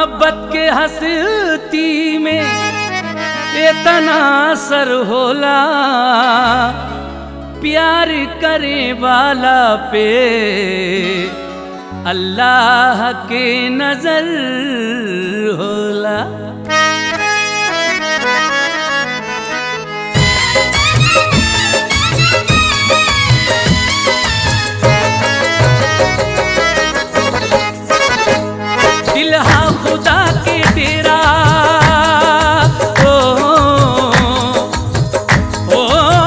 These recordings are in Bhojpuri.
मोहब्बत के हस्ती में इतना असर होला प्यार करे वाला पे अल्लाह के नजर होला दिल हा खुदा के डेरा ओ, ओ,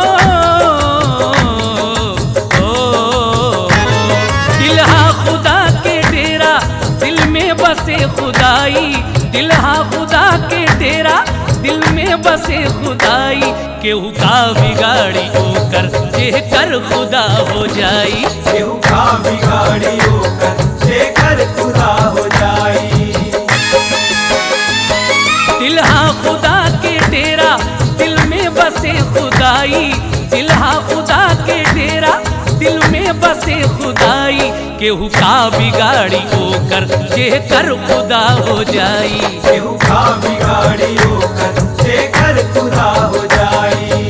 ओ, ओ, दिल हा खुदा के डेरा दिल में बसे खुदाई दिल हा खुदा के डेरा दिल में बसे खुदाई केहू का बिगाड़ी होकर जे कर खुदा हो जाई केहू का बिगाड़ी होकर जेकर खुदा हो जाई दिल हा खुदा के डेरा दिल में बसे खुदाई दिल हा खुदा के डेरा दिल में बसे खुदाई केहू का बिगाड़ी होकर जे कर खुदा हो जाई केहू का बिगाड़ी होकर जेकर खुदा हो जाई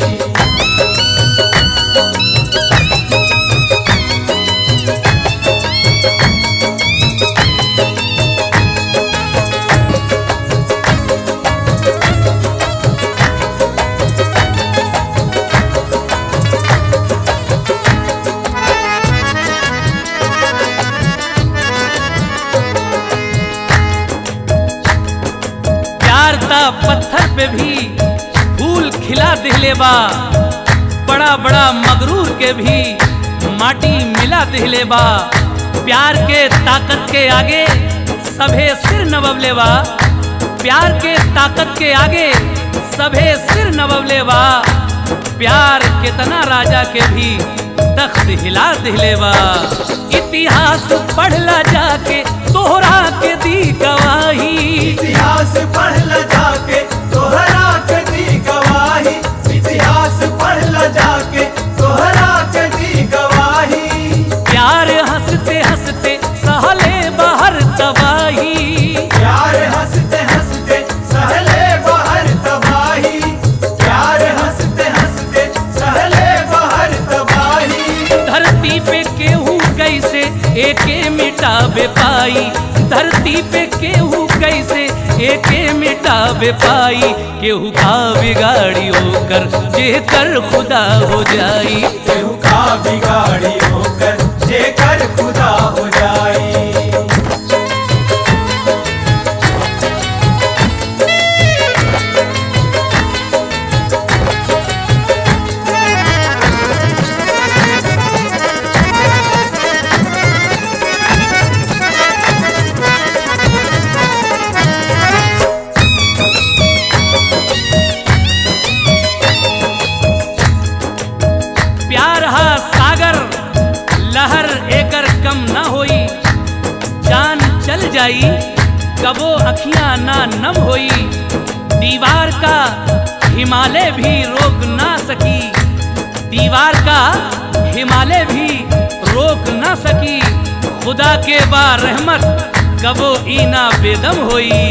प्यार ता पत्थर पे भी फूल खिला दिले बा बड़ा बड़ा मगरूर के भी माटी मिला दिले बा प्यार के ताकत के आगे सभे सिर नवले बा प्यार के ताकत के आगे सभे सिर नवले बा प्यार कितना राजा के भी तख्त हिला दिले बा इतिहास पढ़ला जाके तोहरा के दी गवाही इतिहास पढ़ ल जाके तोहरा के दी गवाही इतिहास पढ़ ल जाके तोहरा के दी गवाही प्यार हंसते हंसते सहले बाहर तबाही प्यार हंसते हंसते सहले बाहर तबाही प्यार हंसते हंसते सहले बाहर तबाही धरती पे केहू कैसे एके मिटाबे पाई धरती पे केहू कैसे एके मिटाबे पाई केहू का बिगाड़ी होकर जे कर खुदा हो जाई केहू का बिगाड़ी होकर जेकर खुदा हो जाई प्यार हा सागर लहर एकर कम ना होई जान चल जाई कबो अखियां ना नम होई दीवार का हिमालय भी रोक ना सकी दीवार का हिमालय भी रोक ना सकी खुदा के बा रहमत कबो ईना बेदम होई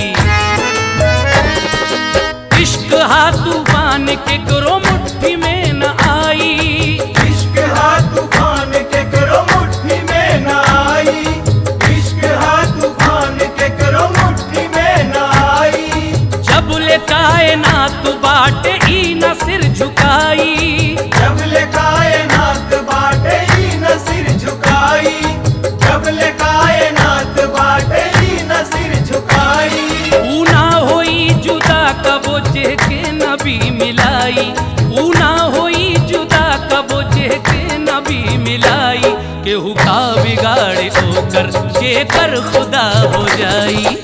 इश्क हा तूफान के करो मुट्ठी में न आई इश्क हा तूफान के करो मुट्ठी में न आई इश्क हा तूफान के करो मुट्ठी में न आई जब ले कायनात बाटे ई न सिर झुकाई जब ले कायनात बाटे ही न सिर झुकाई जब ले कायनात बाटे ही न सिर झुकाई ऊ ना होई जुदा कबो जे के नबी मिलाई ऊ ना होई जुदा कबो जे के नबी मिलाई केहू का बिगाड़े ओकर जे कर खुदा हो जाई